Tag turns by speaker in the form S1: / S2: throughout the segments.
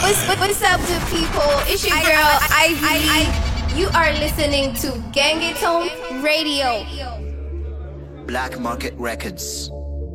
S1: What's, what's up, good people? It's your girl, Ivy. You are listening to Gangetone Radio.
S2: Black Market Records.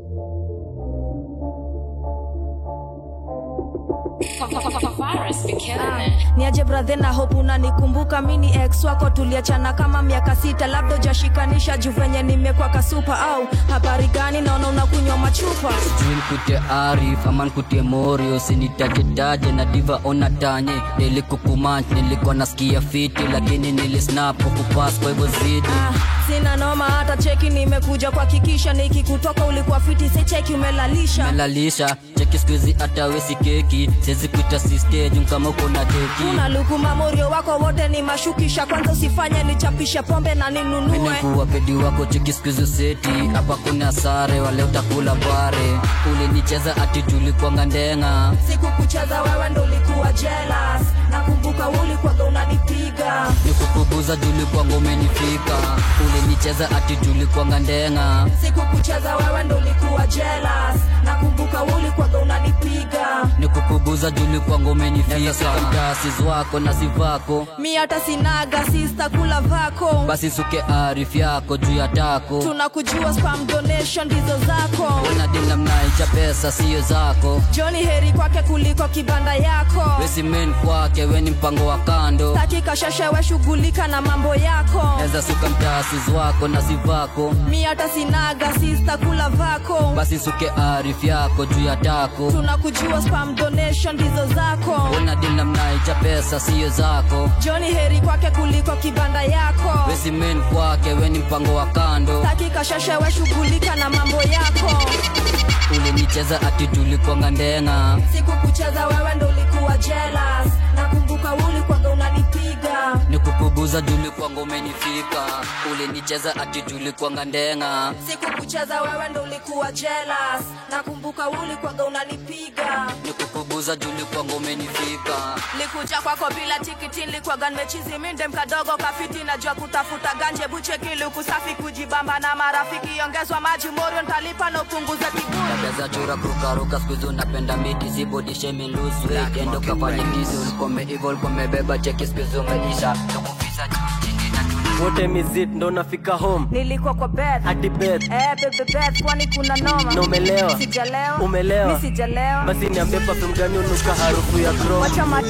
S3: niaje brathe na hope unanikumbuka mini ex wako tuliachana kama miaka sita labda ujashikanisha juu venye nimekwa kasupa au habari gani naona unakunywa machupa
S4: sijui nkutie arif ama nkutie mori usinitajetaje na diva ona tanye nilikukumach nilikuwa nasikia fiti lakini nilisnap kukupas kwa hivyo zidi
S3: ah, sina noma hata cheki nimekuja kuhakikisha nikikutoka ulikuwa fiti si cheki umelalisha
S4: melalisha cheki skuizi hata wesi keki siwezi kuita sistejum kama uko na teki
S3: una luku mamorio wako wote ni mashukisha kwanza usifanye nichapishe pombe na ninunue
S4: menekuwa pedi wako cheki skuizi seti hapa kuna sare wale utakula bare ulinicheza ati tulikwanga ndenga
S3: siku kucheza wewe ndo ulikuwa jealous nakumbuka ulikwaga unanipiga
S4: nikukubuza tulikwanga umenifika ulinicheza ati tulikwanga ndenga
S3: siku kucheza wewe ndo ulikuwa jealous nakumbuka ulikwaga unanipiga
S4: nikukubuza tulikwanga umenifika mtasis wako na sivako
S3: mi hata sinaga sista kula vako
S4: basi suke arif yako juu ya tako
S3: tunakujua spam donation ndizo zako
S4: unadila mnaicha pesa siyo zako
S3: joni heri kwake kuliko kibanda yako
S4: wesimen kwake weni mpango wa kando
S3: takika shashewe shughulika na mambo yako
S4: neza suka mtasis wako na sivako
S3: mi hata sinaga sista kula vako
S4: basi suke arif yako juu ya tako
S3: tunakujua spam donation ndizo zako
S4: unadila mnaicha pesa siyo zako
S3: joni heri kwake kuliko kibanda yako
S4: wesimen kwake weni mpango wa kando
S3: takika shashewe shughulika na mambo yako
S4: ulinicheza ati tulikwanga ndenga
S3: siku kucheza wewe ndo ulikuwa jealous nakumbuka ulikwaga unanipiga
S4: nikukubuza tulikwanga umenifika ulinicheza ati tulikwanga ndenga
S3: siku kucheza wewe ndo ulikuwa jealous nakumbuka ulikwaga unanipiga
S4: nikukubuza tulikwanga umenifika
S3: likuja kwako bila tikiti likwaga nimechizi minde mkadogo kafiti najua kutafuta ganje buchekili kusafi kujibamba na marafiki ongezwa maji morio ntalipa na upunguze kiburi
S4: tabeza chura kurukaruka skuizi unapenda miti zibodishemi luswet endo kafanye tizi ulikome ivo ulikomebeba cheki skuizi umeisha tukufisa juu chini na tuna
S5: wote mizit ndo nafika home
S3: nilikuwa kwa bed
S5: hadi bed
S3: Eh, bebe bed kwani kuna noma
S5: na umelewa
S3: sijalewa
S5: Umelewa?
S3: mi sijalewa
S5: basi niambie perfume gani unuka harufu ya chrome
S3: wacha ma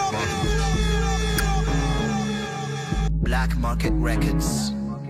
S2: Black Market Records.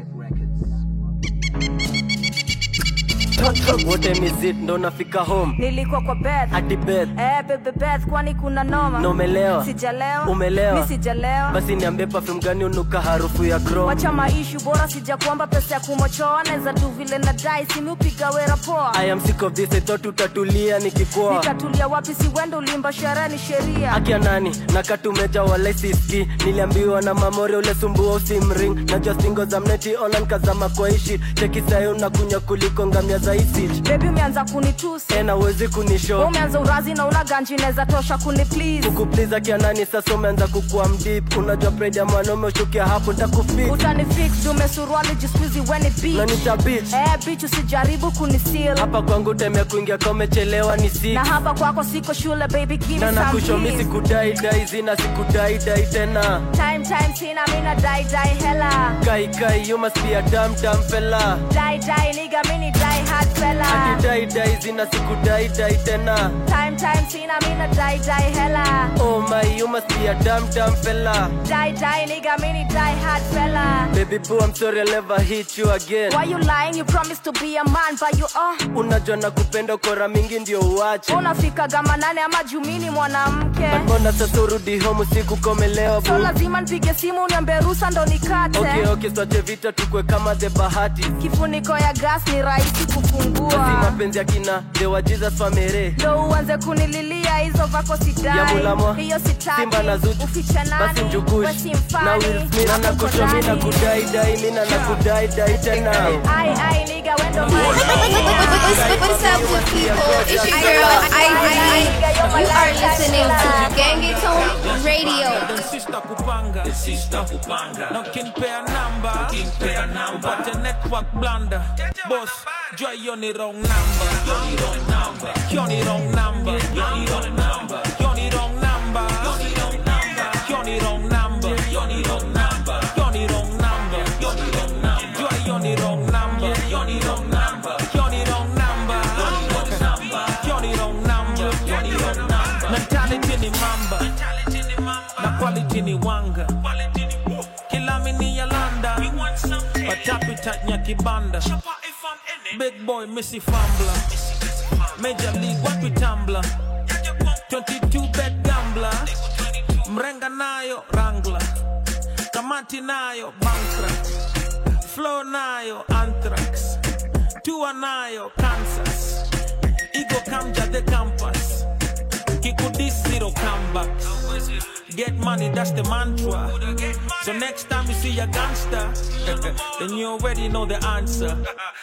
S5: wote mizit ndo nafika home
S3: nilikuwa kwa bed
S5: hadi bed
S3: Eh, bebe bed kwani kuna noma
S5: na umelewa
S3: sijalewa
S5: Umelewa?
S3: mi sijalewa
S5: basi niambie perfume gani unuka harufu ya chrome
S3: wacha maishu bora sija kuomba pesa ya kumochoa naweza tu vile na dai simiupiga wera poa
S5: I am sick of this I thought utatulia nikikuwa
S3: nikatulia wapi si wendo ulimba sherehe ni sheria
S5: akia nani nakatumeja walaisiski niliambiwa na mamore ule sumbua usimring najua singo za mneti online kazama kwa ishi cheki sayo unakunya kuliko ngamia za isich
S3: bebi umeanza kunitusi
S5: tena uwezi kunisho
S3: umeanza urazi na una ganji naweza tosha kuni please
S5: kukupliza kia nani sasa umeanza kukua mdip unajua pride ya mwanaume ushukia hapo ntakufik
S3: utani fix dume suruali jiskuizi weni beach
S5: nanita bich
S3: eh bitch usijaribu kunisil
S5: hapa kwangu temea kuingia ka umechelewa ni six
S3: na hapa kwako siko shule baby give
S5: na
S3: me some
S5: nakushomi
S3: peace.
S5: sikudaidai zina sikudaidai tena
S3: time time sina mina dai dai hela
S5: kai kai you must be a damn damn fella
S3: dai dai nigga mini dai hard fella
S5: akidaidai zina sikudaidai tena
S3: time time sina mina dai dai hela
S5: oh my you must be a damn damn fella
S3: die die nigga mini die hard fella
S5: baby boo i'm sorry i'll never hit you again
S3: why you lying you promised to be a man but you oh
S5: unajua na kupenda kora mingi ndio uache
S3: unafika gama nane ama jumini mwanamke
S5: mbona sasa urudi home usiku komelewa
S3: so
S5: boo
S3: lazima nipige simu niambie rusa ndo nikate
S5: okay okay swache vita tukwe kama the bahati
S3: kifuniko ya gas ni rahisi
S5: basi
S3: kufungua
S5: mapenzi ya kina the wa jesus famere
S3: ndo uanze kunililia hizo vako
S5: ya
S3: sidai
S5: mulamwa
S3: hiyo sitaki
S5: simba na zuchu
S3: ufiche
S5: basi
S3: nani
S5: mjukush
S3: we si
S5: na
S3: mfani
S5: will smith na nakosho mi na kudaidai mi na nakudaidai tena
S3: ai ai nigga wendo
S1: What's up, good people? It's your girl, Ivy. You are listening to Gangetone Radio.
S6: Sister kupanga Sister kupanga Na ukinipea namba Ukinipea namba Upate network blunder Boss Jua hiyo ni wrong number Hiyo ni wrong number Hiyo ni wrong number Hiyo ni wrong number Hiyo ni wrong number mamba na quality ni wanga kila mini ya landa watapita nyakibanda big boy missy fambla major league wapi tambla 22 bet gambler mrenga nayo rangla kamati nayo bankrupt flow nayo anthrax tua nayo kansas ego kamja the campus kikudis zero comeback get money that's the mantra so next time you see a gangster then you already know the answer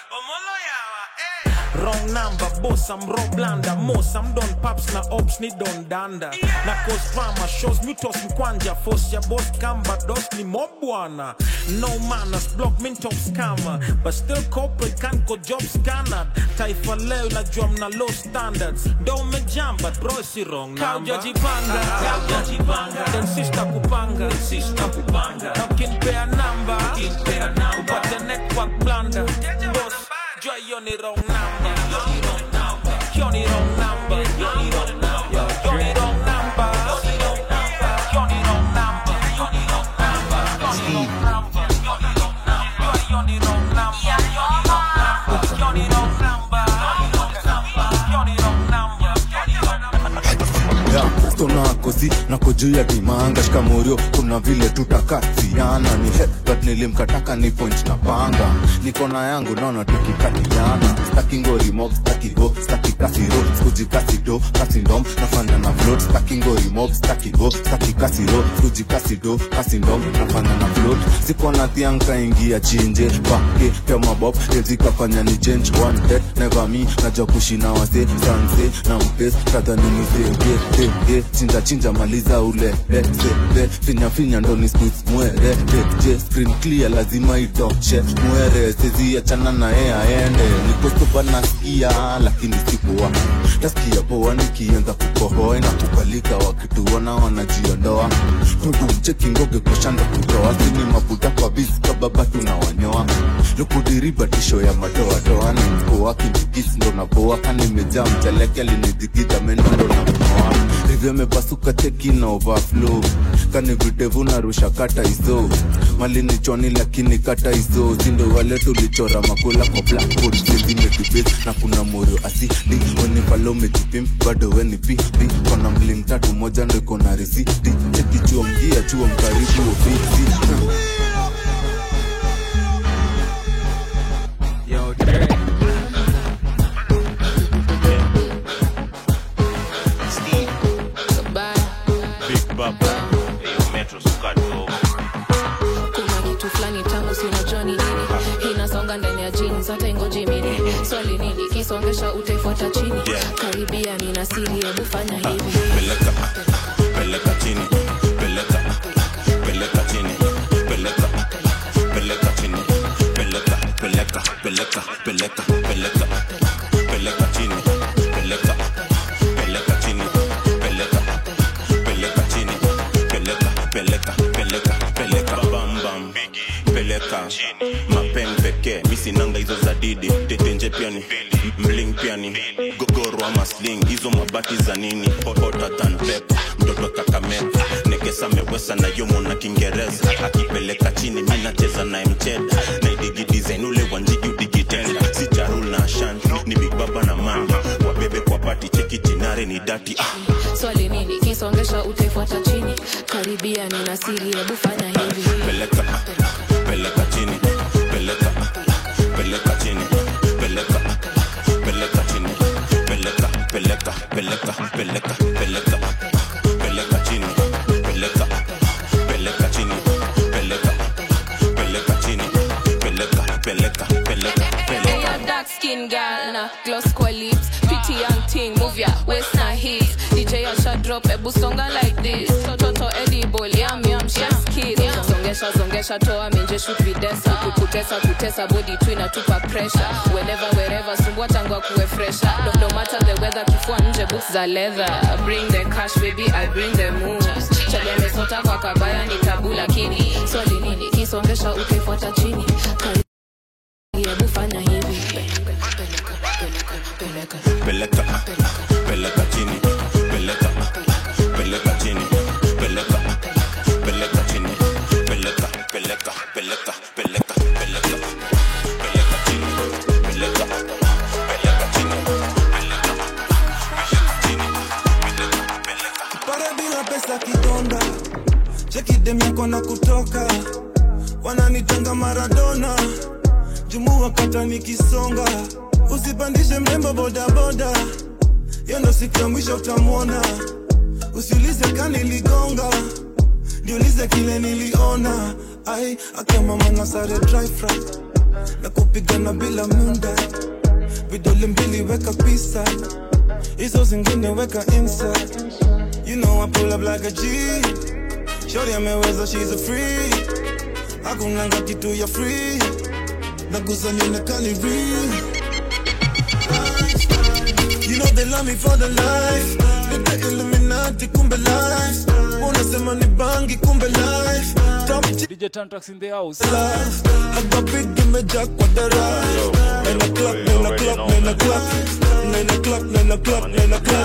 S6: Wrong number, boss, I'm raw blanda Most, I'm done paps na ops ni don danda Na cause drama, shows mutos mkwanja Force ya boss kamba, dos ni mobwana No manners, block min top scammer But still corporate can't go job scanner Taifa leo najua mna low standards Don't me jam, but bro si wrong number Kauja jipanga, kauja jipanga Then sister kupanga, sister kupanga Na kinpea namba, kinpea namba Upate network blunder Boss, jua hiyo ni wrong number Hiyo ni wrong number Hiyo ni wrong number Hiyo ni wrong number Hiyo ni wrong number Hiyo ni wrong number Hiyo ni wrong number Hiyo ni wrong number Hiyo ni wrong number Hiyo ni wrong number
S7: Yeah, stona kosi nako juu ya dimanga shikamorio kuna vile tutakatiana ni headbutt nilimkataka ni point na panga niko na yangu naona tukikatiana staki ngori mob staki go staki kasiro skuji kasido kasindom nafanya na float staki ngori mob staki go staki kasiro skuji kasido kasindom nafanya na float siko na thianka ingia chinje pake pia mabob ezikafanya ni change one dead never me najua kushina wase sanse na mpes kadhani mzee eh, chinja chinja maliza ule eh, se, eh, finya finya ndo ni squeeze mwere eh, je screen clear lazima itoshe mwere sezi achana na yeye aende nikostopa nasikia lakini sikuwa nasikia poa nikianza kukohoa na kukalika wakituona wanajiondoa tudumcheki ngoge kushanda kutoa sini mabuda kwa bisi kababa tunawanyoa lukudiriba tisho ya madoadoa ni mkoa kimbikisi ndo naboa kanimejaa mcheleke alinidigida meno ndo namoa rivyo mepasuka teki na overflow kani videvu narusha kata iso mali ni choni lakini kata iso sindo wale tulichora makula kwa blackboard zimedibes na kuna morio asili weni palo mejipim bado weni pipi kona mling tatu moja ndo iko na risiti cheki chuo mgia chuo mkaribu ofisi
S6: Yo, Dre.
S8: Big Baba. Hiyo metro sukato.
S9: kuna kitu fulani tamu si unajua ni nini inasonga ndani ya jini zote ingoji mini swali nini kisongesha utaifuata chini
S8: Yeah.
S9: karibia nina siri hebu fanya hivi
S8: Peleka, peleka chini. Peleka, peleka chini. Peleka, peleka chini. Peleka, peleka, peleka, peleka, peleka. Peleka chini. Peleka, peleka chini. Peleka, peleka chini. Peleka, peleka, peleka, peleka. Bam, bam. Peleka mapen pekee misinanga hizo za didi tetenje pia ni mling pia ni gogoro ama sling hizo mabati za nini hotter than pepper mtoto kakameka nekesa mewesa na yomo na kiingereza akipeleka chini mi nacheza naye mcheda naidigi design ule wanjigi udigitenda si charul na ashanti ni big baba na mama wabebe kwa pati cheki jinare ni dati ah.
S9: swali nini kisongesha utaifuata chini karibia nina siri hebu fanya hivi
S8: peleka peleka chini peleka peleka chini peleka peleka chini peleka peleka peleka peleka peleka peleka chini peleka peleka chini peleka peleka chini peleka peleka peleka
S9: Hey,
S8: peleka
S9: a dark skin girl na gloss kwa lips pretty young thing move your waist na hips DJ Asha drop ebu songa like this toto edible yum yum chef's kiss zongesha zongesha toa menje shoot videsa kukutesa kutesa body tu inatupa pressure whenever wherever sumbua tangwa kuwe fresher no, no matter the weather kifua nje boots za leather bring the cash baby I bring the moves chale mesota kwa kabaya ni tabu lakini swali nini kisongesha ukifuata chini Kari hebu fanya hivi
S8: peleka peleka chini peleka peleka
S10: pesa kidonda cheki dem yako na kutoka wananitanga maradona jumu wakata nikisonga usipandishe mrembo bodaboda hiyo ndo siku ya mwisho utamwona usiulize kaniligonga niulize kile niliona ai akamama na sare dry fry na kupigana bila munda vidole mbili weka pisa hizo zingine weka inside you know I pull up like a G shorty ameweza she's a free hakunanga kitu ya free nakusanionekani real You know they love me for the life Nita Illuminati kumbe life Unasema ni bangi kumbe life Top
S11: DJ Tantrax in the house.
S10: life Agapigi imejaa kwa dara Nine o'clock, nine o'clock, nine o'clock Nine o'clock, nine o'clock, nine o'clock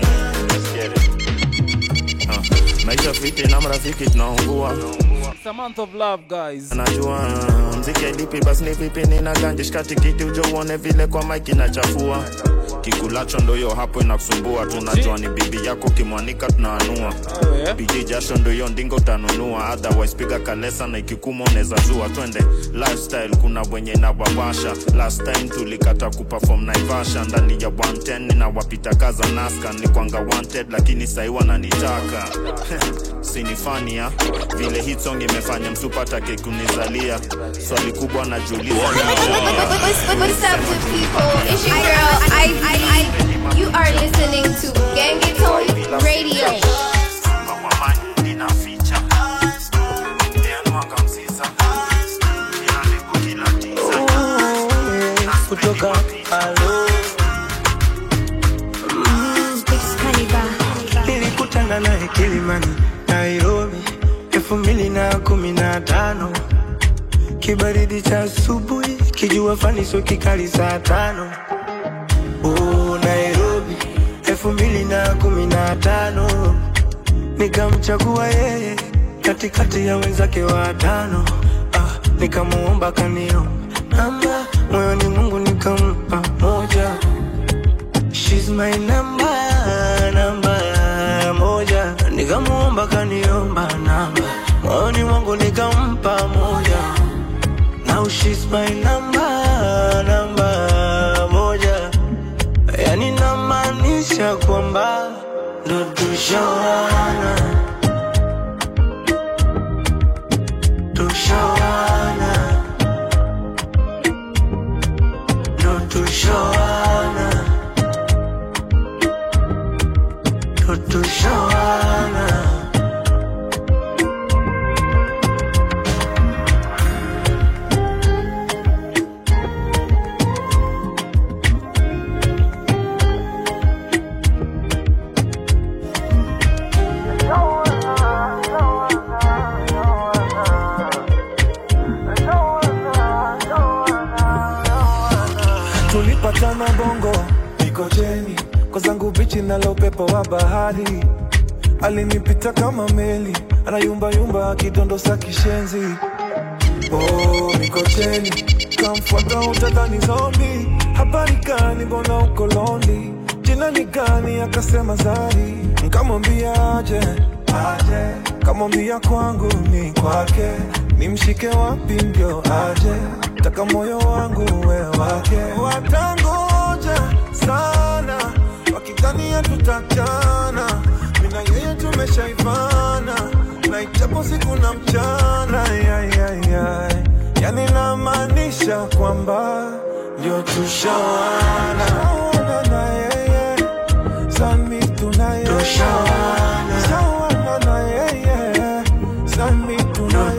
S8: maisha fiti na marafiki tunaungua
S11: It's a month of love, guys.
S8: najua mziki lipi basi ni vipi nina ganje shikati kiti ujo uone vile kwa maiki inachafua kikulacho ndo hiyo hapo inakusumbua tunajua ni bibi yako kimwanika tunaanua biji jasho ndo hiyo ndingo utanunua otherwise piga kalesa na ikikuma unaweza zua twende lifestyle kuna wenye inawawasha last time tulikata kuperform naivasha ndani ya 110 ninawapita kaza naska ni kwanga wanted lakini sahi wananitaka sinifania vile hit song imefanya msupatake kunizalia swali kubwa najuliza
S1: What's, what's up, good people? It's your girl, Ivy. You are listening to Gangatone Radio.
S5: kutoka alo nilikutana naye kilimani nairobi elfu mbili na kumi na tano kibaridi cha asubuhi kijua faniso kikali saa tano oh, nairobi elfu mbili na kumi na tano nikamchagua yeye katikati ya wenzake watano ah, nikamuomba kanio namba moyoni mungu nikampa moja She's my number, namba moja nikamuomba kaniomba namba moyoni mwangu nikampa moja now she's my number, namba moja yani namaanisha kwamba ndo tushawana tushawana ndo tushawana ndo tushawana
S10: tulipatana bongo mikojeni kwa zangu bichi nalo upepo wa bahari alinipita kama meli anayumbayumba akidondosa kishenzi oh, mikocheni kamfuata utadhani zombi habari gani mbona uko londi jina ni gani akasema zari nkamwambia aje aje kamwambia kwangu ni kwake nimshike wapi ndio aje taka moyo wangu we wake watangoja sana wakidhania tutachana mina yeye tumeshaivana na ichapo siku na mchana yayayay yani namaanisha kwamba ndio tushawana Tushawana na yeye sami tunaye
S5: Tushawana.
S10: Tushawana na yeye sami tunaye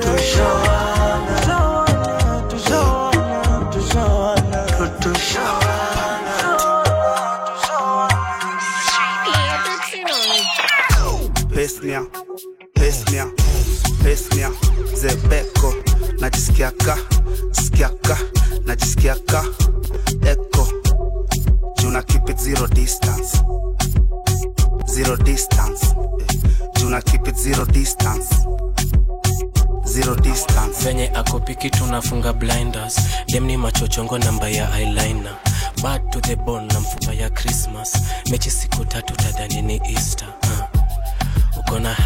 S12: pesnia pesnia pesnia zebeko najisikiaka sikiaka najisikiaka eko juna keep it zero distance zero distance eh, juna keep it zero distance zero distance
S13: venye akopiki tunafunga blinders dem ni machochongo namba ya eyeliner bad to the bone na mfupa ya christmas mechi siku tatu tadhani ni easter uh. uko na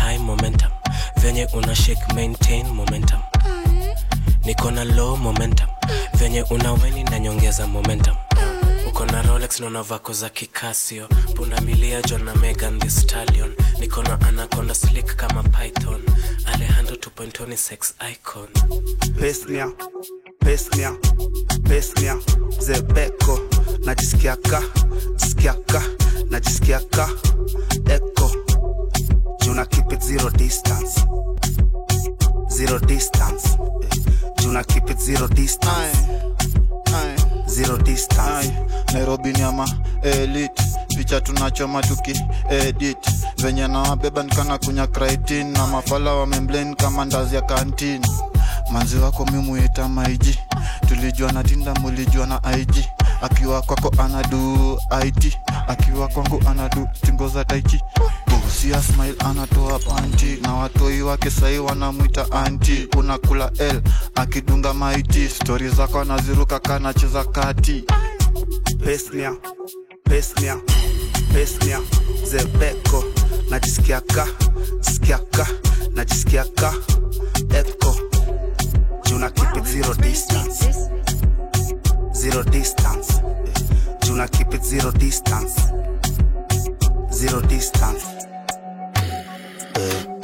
S13: venye una shake maintain momentum niko na low momentum venye una weni na nyongeza momentum uko na rolex naona vako za kikasio punda milia john na megan the stallion niko na anaconda slick kama python alejandro 2.0 sex icon
S12: pesnia pesnia pesnia zebeko najisikiaka jisikiaka najisikiaka eko juna keep it zero distance zero distance Eh, juna keep it zero distance zero distance
S7: nairobi nyama elit picha tunachoma tuki edit venye nawabeba nikana kunya kritin na mafala wamemblen kama ndazi ya kantin manzi wako mimuita maiji tulijua na tinda mulijua na ig akiwa kwako anadu it akiwa kwangu anadu tingo za taichi usia smile anatoa panti na watoi wake sahii wanamwita anti unakula l akidunga maiti stori zako anaziruka kanacheza kati
S12: pesnia pesnia pesnia zebeko najisikiaka jisikiaka najisikiaka eko juna keep it zero distance zero distance Eh, juna keep it zero distance zero distance Eh.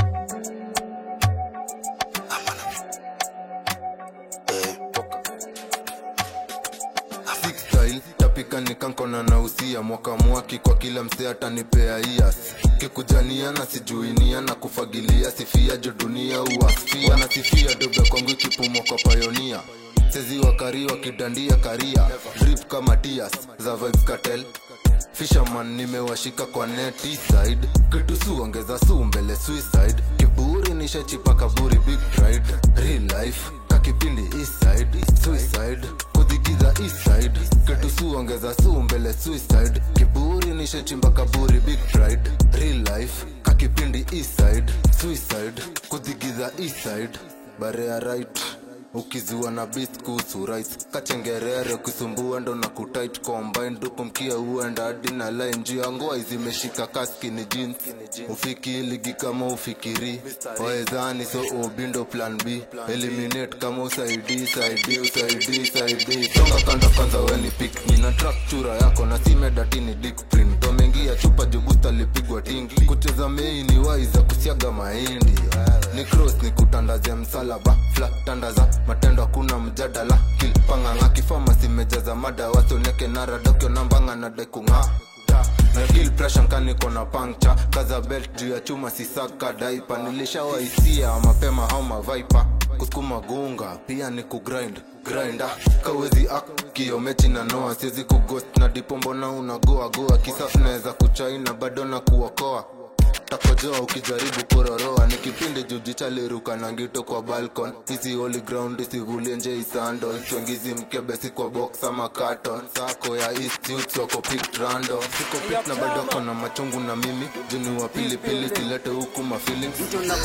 S14: Six style tapika nikankona na usia mwaka mwaki kwa kila msee atanipea ias kikujania na sijuinia na kufagilia sifia jo dunia uasfia wanasifia dobe kwangu ikipumwa kwa payonia sezi wakari wakidandia karia drip kama tias za vibes cartel fisherman nimewashika kwa neti side kitu su ongeza su mbele suicide kiburi nishachipa kaburi big pride real life kakipindi east side suicide kudhigiza east side kitu su ongeza su mbele suicide kiburi nishachimba kaburi big pride real life kakipindi east side suicide kudhigiza east side barea right ukizua na beat kuhusu rights kachengerere ukisumbua ndo na kutit combine duku mkia uenda hadi na line juu ya ngoa zimeshika kaskini jeans ufiki ligi kama ufikiri waezani so ubindo plan b eliminate kama usaidi saidi usaidi saidi songa kando kwanza weni pik nina track chura yako na simedatini dick print tomengia chupa jubusta lipigwa tingi kucheza mei ni waiza kusiaga mahindi ni cross ni kutandazia msalaba fla tandaza matendo hakuna mjadala kilpanganga kifama simejaza mada wasoneke naradokyo nambanga na dekung'aa na kill pressure nkaniko na pancture kaza belt juu ya chuma sisaka daipa nilishawaisia mapema au mavaipa kusukuma gunga pia ni kugrind grinda kawezi ak kiomechi na noa siwezi kugost na dipombo na unagoa goa kisaf naweza kuchaina bado na kuokoa takojoa ukijaribu kuroroa ni kipindi jujichaliruka na ngito kwa balcon hizi holy ground isivulie nje isando chwengizi mkebesi kwa box ama carton sako ya east youth wako picked random siko pick na bado kona machungu na mimi juni wa pilipili silete huku ma feelings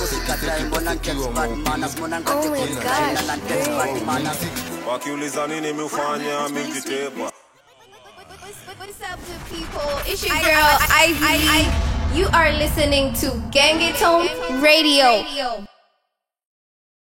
S8: wakiuliza nini miufanya mingitepa
S1: What's up, good people? It's your girl, Ivy. You are listening to Gangetone Radio.